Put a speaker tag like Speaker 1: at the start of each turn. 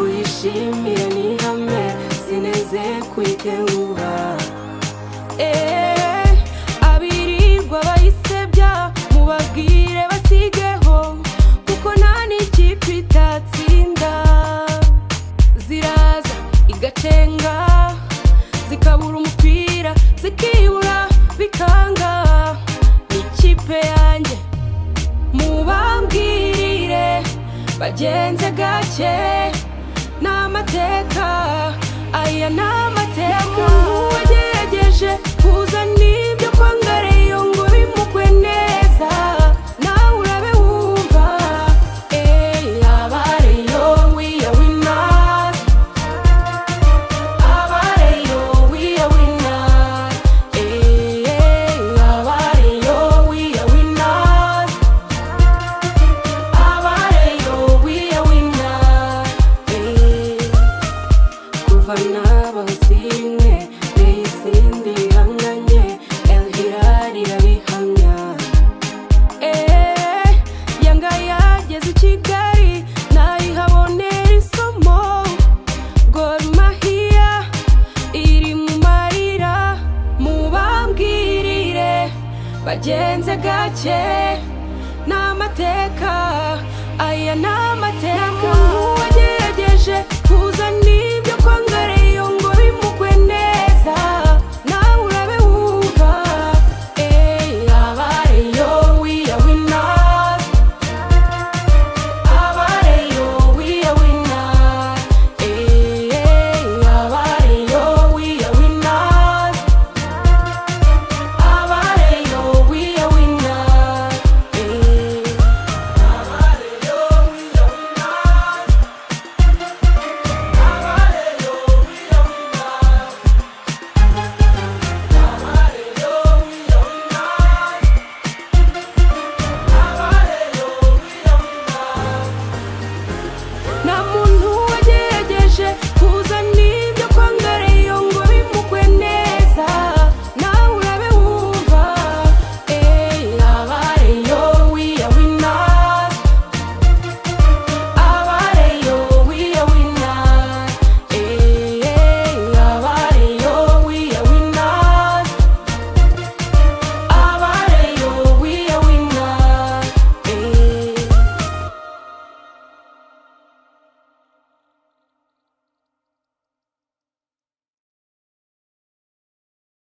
Speaker 1: nishimire nihame sineze kwiteruba Eh, abirirwa bayisebya mubabwire basigeho kuko nta n'ikipe itatsinda ziraza igacenga zikabura umupira zikibura bikanga ni ikipe yanjye mubambwirire bagenze gake ni amateka aya ni amateka umuntu wagerageje kuzana ibyo kwanga reyo ngo bimugwe neza nawe urabe wumva eee aba reyo wiya winazi aba reyo wiya winazi eee aba reyo wiya winazi abareyo wiya wina kuva n'abazimwe n'izindi hanganye elhirari irabihamya Eh, yanga yageze i kigali nayihabonera isomo gorumahiya iri mu marira mubambwirire bagenze gake ni amateka aya ni amateka umuntu wagerageje kuzana ibyo kwanga